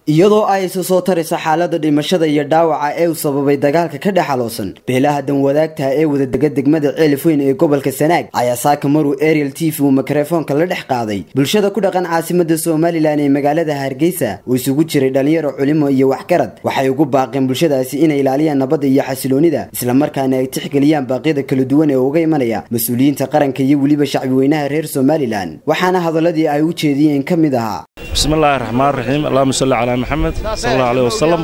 iyadoo ay isu soo taraysa xaalada dhimashada iyo dhaawaca ee uu sababay dagaalka ka dhex aloosan beelaha danwadaagtaha ee wadadega degmada ceelifweyn ee gobolka sanaag ayaa saaka maruu ariel t v uu mikrofoonka la dhex qaaday bulshada ku dhaqan caasimada somalilan ee magaalada hargeysa oo isugu jiray dhalinyaro culimo iyo waxgarad waxay ugu baaqeen bulshadaasi inay ilaaliyaan nabadda iyo xasiloonida islamarkaana ay tixgeliyaan baaqyada kala duwan ee uga imanaya mas-uuliyiinta qaranka iyo weliba shacbi weynaha reer somalilan waxaana hadaladii ay u jeediyeen ka mid ahaa bismi illaahi raxmaan raxiim allahuma salli calaa maxamed sal allahu aleh wasalam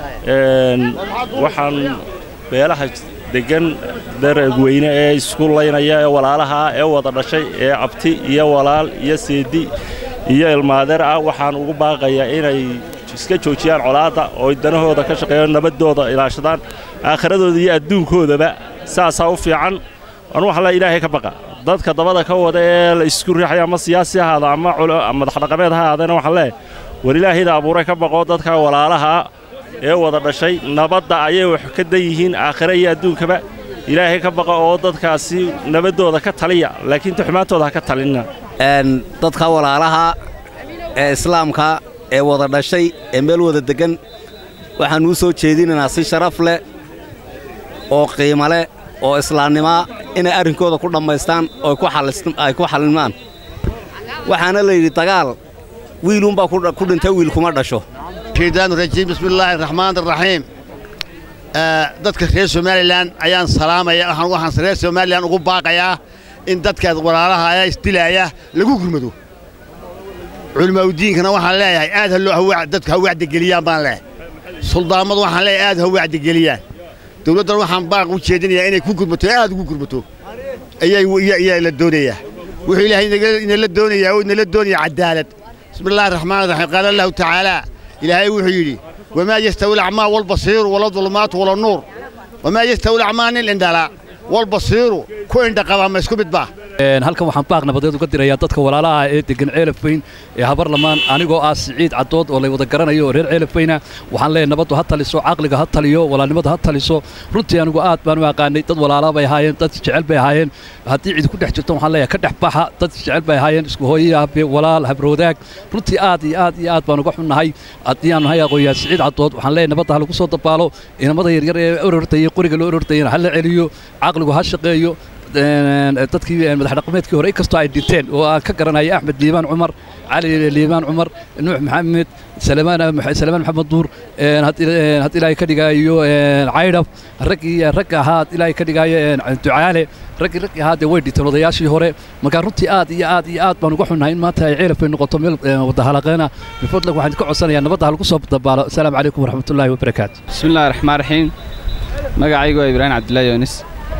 waxaan beelaha deggan daragweyne ee isku laynaya ee walaalaha ee wada dhashay ee cabti iyo walaal iyo seedi iyo ilmaadeer ah waxaan ugu baaqayaa inay iska joojiyaan colaadda oo danahooda ka shaqeeyaan nabaddooda ilaashadaan aakhiradooda iyo adduunkoodaba saasaa u fiican anu waxaa le ilaahay ka baqa dadka dabada ka wada ee la isku riixaya ama siyaasi ahaada ama madaxdhaqameed ha ahaadana waxaan leehay war ilaahayda abuuray ka baqo dadka walaalaha ee wada dhashay nabadda ayay wax ka dan yihiin aakhire iyo adduunkaba ilaahay ka baqa oo dadkaasi nabaddooda ka taliya laakiin tuxmaantooda ha ka talinna dadka walaalaha ee islaamka ee wada dhashay ee meel wada deggan waxaanuu soo jeedinaynaa si sharaf leh oo qiimo leh oo islaamnimaa inay arrinkooda ku dhammaystaan oo ay ku xallimaan waxaana la yidhi dagaal wiiluunbaa ku dhintay wiil kuma dhasho rajiim bismillaahi raxmaan raxiim dadka reer somalilan ayaan salaamaya waxaan reer somalilan ugu baaqayaa in dadkaas walaalaha ayaa isdilaaya lagu gurmado culimaaudiinkana waxaan leeyahay aad dadka ha wacdigeliyaan baan leehay suldaammadu waxaan leeyahay aad ha wacdigeliyaan dawladdan waxaan baaq u jeedinayaa inay ku gurmato aad ugu gurmato ayaa la doonayaa wuxuu ilaahay inala doonayaa oo inala doonaya cadaalad bismi illahi raxmaan raxiim qaala allahu tacaalaa ilaahay wuxuu yidhi wamaa yastawi alacmaa walbasiiru wala dulmaatu wala nuur wamaa yastawi alacmaa nin indhala walbasiiru ku indhaqaba ma isku mid baa halkan waxaan baaq nabadeed uga dirayaa dadka walaalaha ee deggan ceelafweyn ee habarlamaan anigoo ah siciid caddood oo lay wada garanayo oo reer ceelafweyna waxaan leeyahay nabaddu ha taliso caqliga ha taliyo walaalnimada ha taliso runtii anigu aad baan u aqaanay dad walaala bay ahaayeen dad jecel bay ahaayeen haddii cidi ku dhex jirto waxaan leeyahay ka dhex baxa dad jecel bay ahaayeen isku hooyaya habe walaal habroodaag runtii aad iyo aad iyo aad baan uga xunnahay haddii aan nahay aqooyaa siciid caddood waxaan leeyahay nabadda ha lagu soo dabaalo inamada yaryar ee orortayay qoriga loo orortayana ha la celiyo caqligu ha shaqeeyo dadkii madaxdhaqameedkii hore inkastoo ay dhinteen oo aan ka garanaya axmed liibaan cumar cali liibaan cumar nuux maxamed salamaan maxamed duur had ilaahay ka dhigaayo caydhab raggii ragga ahaa had ilaahay ka dhigaayo ducaale raggii raggii ahaa dee way dhinteen odayaashii hore markaa runtii aad iyo aad iyo aad baan uga xunnahay in maanta ay ceelaf ay noqoto meel wadahalaaqeena bifadlag waxaan ka codsanayaa nabadda ha lagu soo dabaalo asalaamu calaykum waraxmatullaahi wabarakaatu bismillahi raxmaan raxiim magacaygu waa ibraahim cabdullaahi yoonis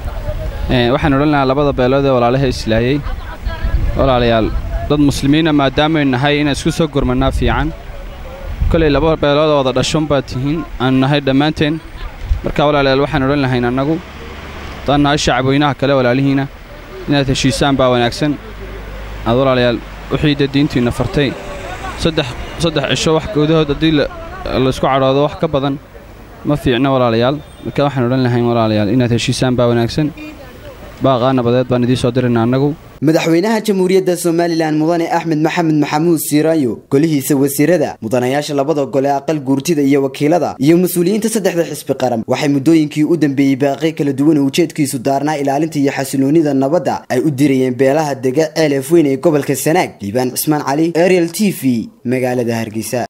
waxaan odhan lahaa labada beelood ee walaalaha islaayey walaalayaal dad muslimiina maadaamaaynu nahay inaan isku soo gormannaa fiican kolay laba beelood oo wada dhashon baad tihiin aanu nahay dhammaanteen markaa walaalayaal waxaan odhan lahayn annagu haddaan nahay shacabweynaha kale walaalihiina inaad heshiisaan baa wanaagsan aad walaalayaal wixii dee diintiinna fartay saddex cisho wax gudahood haddii laysku cadhoodo wax ka badan ma fiicno walaalayaal marka waxaan odhan lahayn walaalayaal inaad heshiisaan baa wanaagsan baaqaa nabadeed baan idiin soo dirayna annagu madaxweynaha jamhuuriyadda somalilan mudane axmed maxamed maxamuud siiraayo golihiisa wasiirada mudanayaasha labada gole aqal guurtida iyo wakiilada iyo mas-uuliyiinta saddexda xisbi qaran waxay muddooyinkii u dambeeyey baaqi kala duwan ujeedkiisu daarnaa ilaalinta iyo xasiloonida nabadda ay u dirayeen beelaha dega ceelef weyn ee gobolka sanaag liibaan cismaan cali ariel t v magaalada hargeysa